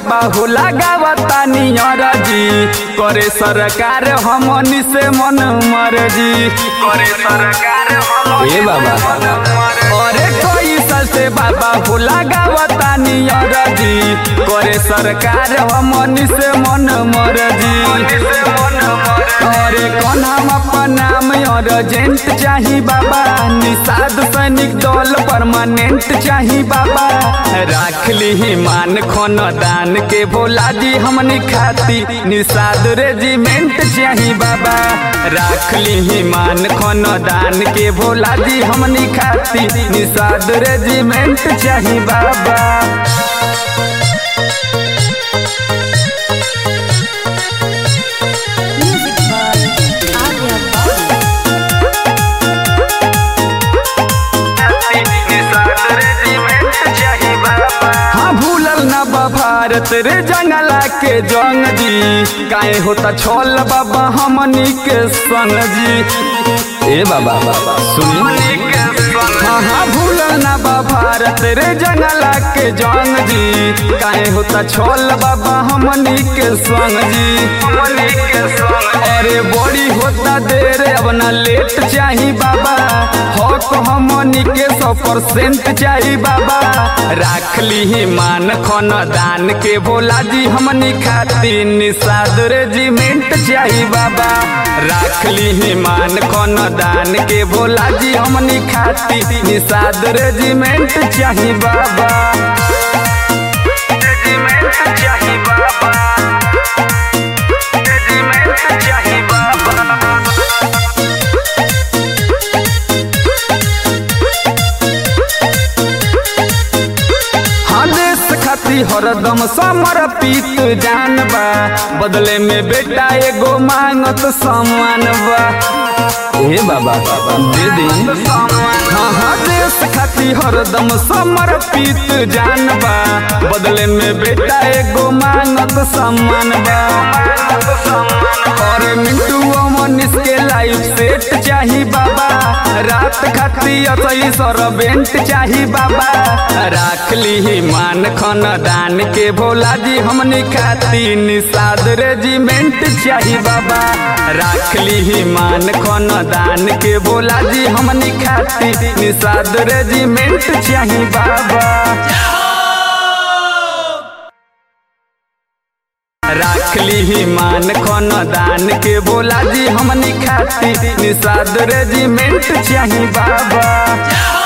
बाबा हो लगावता नियर जी करे सरकार हमनी से मन मर्जी करे सरकार ए बाबा अरे कोई साल से बाबा हो लगावता नियर जी करे सरकार हमनी से मन मर्जी अरे कौन हम अपन नाम अर्जेंट चाही बाबा निषाद सैनिक दल परमानेंट चाही बाबा राख ली मान खन दान के भोला जी हमनी खाती निषाद रेजिमेंट चाही बाबा राख ली मान खन दान के भोला जी हमनी खाती निषाद रेजिमेंट चाही बाबा Music by Arya Bobby. हाँ भूलल न बा भारत रे जंगला के जंग जी काहे होता छोल बाबा हमनी के संग जी ए बाबा सुनी हाँ हाँ भूलल न बा भारत रे जंगला के जंग जी काहे होता छोल बाबा हमनी के संग जी अरे बड़ी होता देर अब न लेट चाही बाबा हक हमनी के सौ परसेंट चाही बाबा राख ली मान खन दान के भोला जी हमनी खाती निषाद रेजिमेंट चाही बाबा राख ली मान खन दान के भोला जी हमनी खाती निषाद रेजिमेंट चाही बाबा रेजिमेंट चाही बाबा रेजिमेंट चाही बाबा हाँ देश खाती हरदम समर्पित जान बा बदले में बेटा एगो मांगत सम्मान बा ए बाबा दे दी हाँ हाँ देश खाती हरदम समर्पित जान बा बदले में बेटा एगो मांगत सम्मान बा और मिंटू मनीष के लाइफ सेट चाही बाबा रात खाती असई सरबेंट चाही बाबा राख ली मान खन दान के भोला जी हमनी खाती निषाद रेजिमेंट चाही बाबा राख ली मान खन दान के भोला जी हमनी खाती निषाद रेजिमेंट चाही बाबा राख ली मान खन दान के बोला जी हमनी खाती निषाद रेजिमेंट चाही बाबा